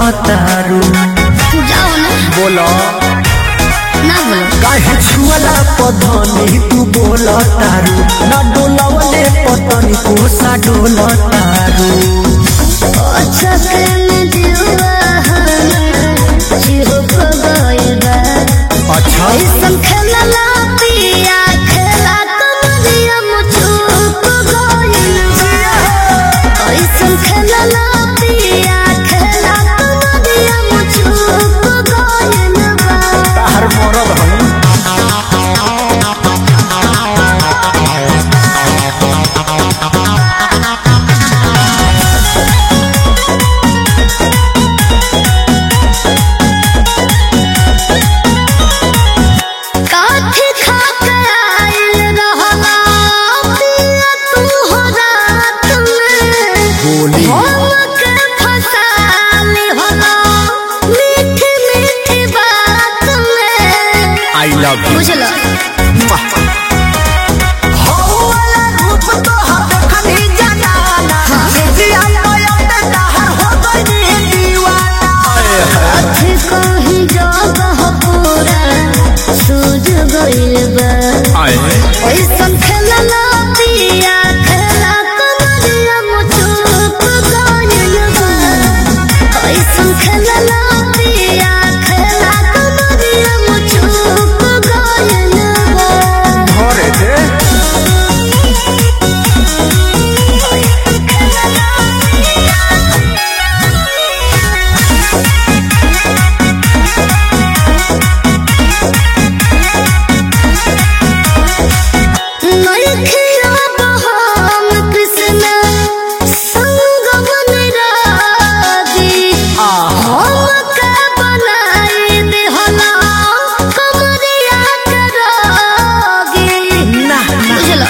तारू जाओ ना बोलो ना बोलो काहे छुअला पधनी तू बोल तारू ना डोलवले पतनी कोसा डोल तारू अच्छा में दिलवा चिहुक गइल बा अच्छा ऐसन खेलला पिया खेला कमरिया मुचुक गइल बा ऐसन खेलला पिया खेला कमरिया मुचुक गइल बा तार मरद हई काठी खा के आइल रहला पिया तू हो रात में बोली हमके फसाली होला मीठी मीठी बात में आई लव यू बुझलो अथी कहीं जगह पूरा सूझ गइल बा ऐसन खेलला पिया खेला कमरिया मुचुक गइल बा ऐसन खेलला पिया खेला कमरिया मुचुक गइल बा घरे दे नइखिया बहाम कृष्ण संग मन रागी हमके बनाई देहला कमरिया के रागी बुझलो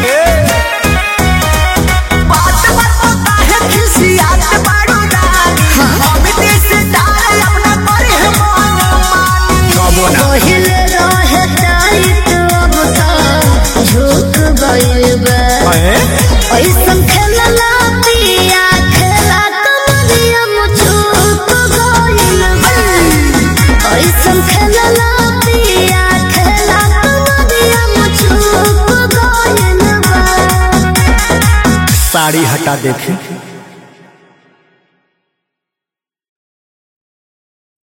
कबो ना पहिले रहे टाइट अब त झुक गइल बा ऐसन खेलला पिया खेला कमरिया मुचुक गइल बा ऐसन खेलला पिया खेला कमरिया मुचुक गइल बा साड़ी हटा देखे